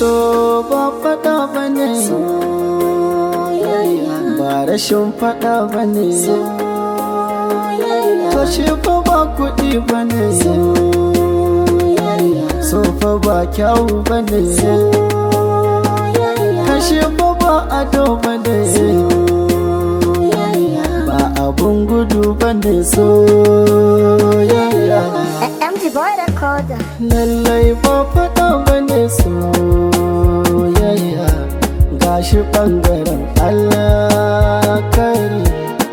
so ba faɗa ba ne soyayya ba rashin faɗa ba ne soyayya to shi fa ba kuɗi ba ne soyayya so fa ba kyawu ba ne soyayya kashe fa ba ado ba ne soyayya ba abun gudu ba ne soyayya MG Boy Recorder lallai ba faɗa ba ne soyayya gashi ɓangaren Allah kari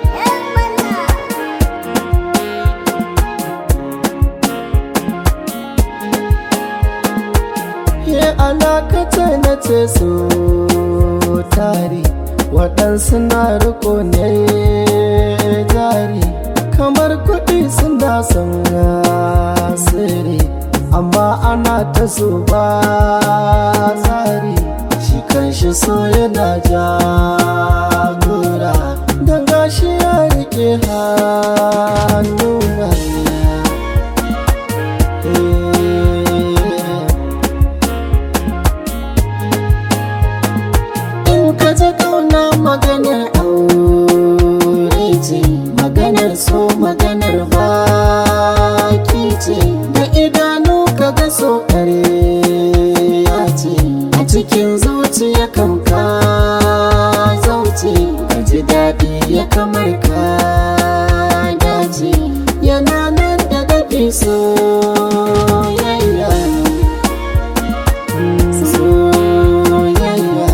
ya alakata na ce so tari waɗansu na riko ne jari kamar kuɗi suna son asiri amma ana ta so ba tsari shi kan shi so yana jagora don gashi ya rike hannuna in ka ji kauna maganar aure ce maganar so maganar baki ce da idanu ka ga so ya ce a cikin zuciya kan ka zauce ka ji daɗi ya kamar ka dace yana nan da daɗi soyayya soyayya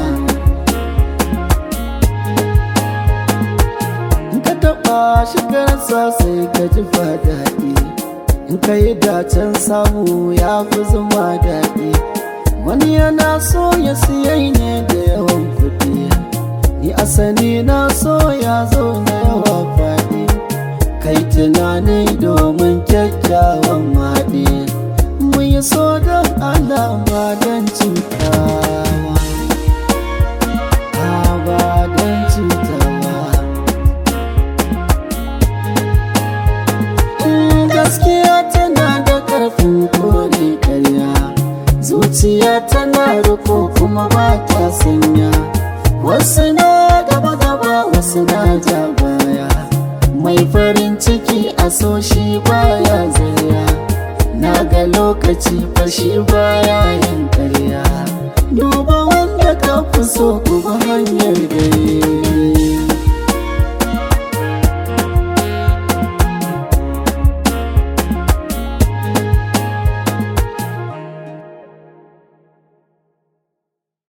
in ka taɓa shi karasa sai ka ji daɗi in ka yi dacen samu ya fi zama daɗi wani yana so ya siyai ne da yawan kuɗi ni asali na so ya zo na yawa faɗi kai tunani domin kyakkyawan maɗi mu yi so don alama don cutawa ba don cutawa Mm, gaskiya tana da ƙarfin kore karya zuciya tana riko kuma ba ta sanya wasu na gaba gaba wasu na ja baya mai farin ciki a so shi baya zaya na ga lokaci fashi baya yin karya duba wanda ka fi so kuma hanyar